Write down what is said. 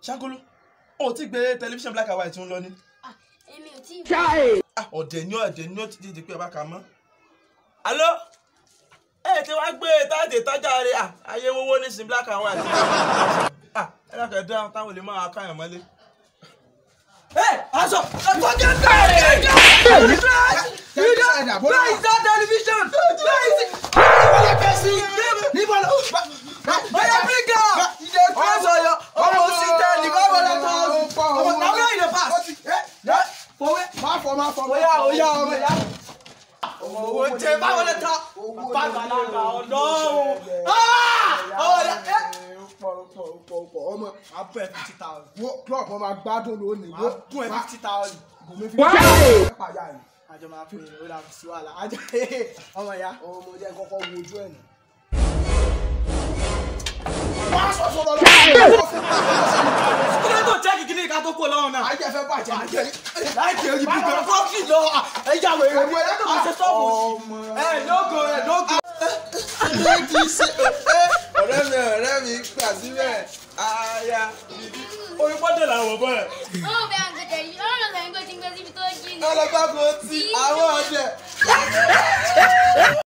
ṣáńkóló o ti gbé tẹlifíṣàn black and white ń lọ ni. Ah, èmi ò tí ì Ah, ọ̀dẹ̀ ni ọ̀dẹ̀ ni ó ti di pé ẹ bá ka mọ́. alo ẹ ti wá gbé táàdì tájà rẹ ayé wọ́wọ́ ní sin black and white. Ah, ẹ dákẹ́ dá táwọn olè máa káyàn mọ́lé. ẹ aṣọ ẹ̀fọ́ jẹ́ bẹ́ẹ̀. You don't. Where is that television? Where is it? Níbo ló? Oya bring am. Ìdè press oyo. Ọmọ sí tẹ́lì báwo lè tọ́ ọ? Ọmọ náà where you dey pass? Fọwé. Má fọ má fọ. Oya oya ọmọ ya. Ọmọ owó jẹ báwo lè tọ́? Bàbá àgbàlagbà ọ̀dọ́ o. Ọmọ ya. ọmọ Abẹ́ fifty thousand. wo club ọmọ gbádùn lónìí Wọ́n gún ẹ fifty thousand. gòmí fi ẹ pàyà yìí Àjọ máa pè é ó dà sí wàhálà. Àjọ ọmọ ya. ọmọ jẹ kọ́kọ́ wo ojú ẹ nù. Kí ló tó jẹ́ kíkiri ká tó kó lọ́wọ́ náà? ayé fẹ́ bàjẹ́ ayé láìpẹ́ orí bí bẹ̀rẹ̀ fọ́ọ̀kì lọ ẹja wèrè Ọmọ ẹ̀ lọ́dọ̀ àṣẹ sọ́ọ̀bù ọmọ ẹ lógo ẹ lógo. ọ̀rẹ́ mi ọ̀rẹ́ mi gbà síbẹ̀ aya orí pọ́ńdé làwọn bọ́ ẹ̀. ó bẹ àgùntàn yìí ọlọ́run sẹ́yìn kó ti ń gbé síbi tó jí ni. ọlọ́gbàgbọ́ ti àwọn ọ̀dẹ̀.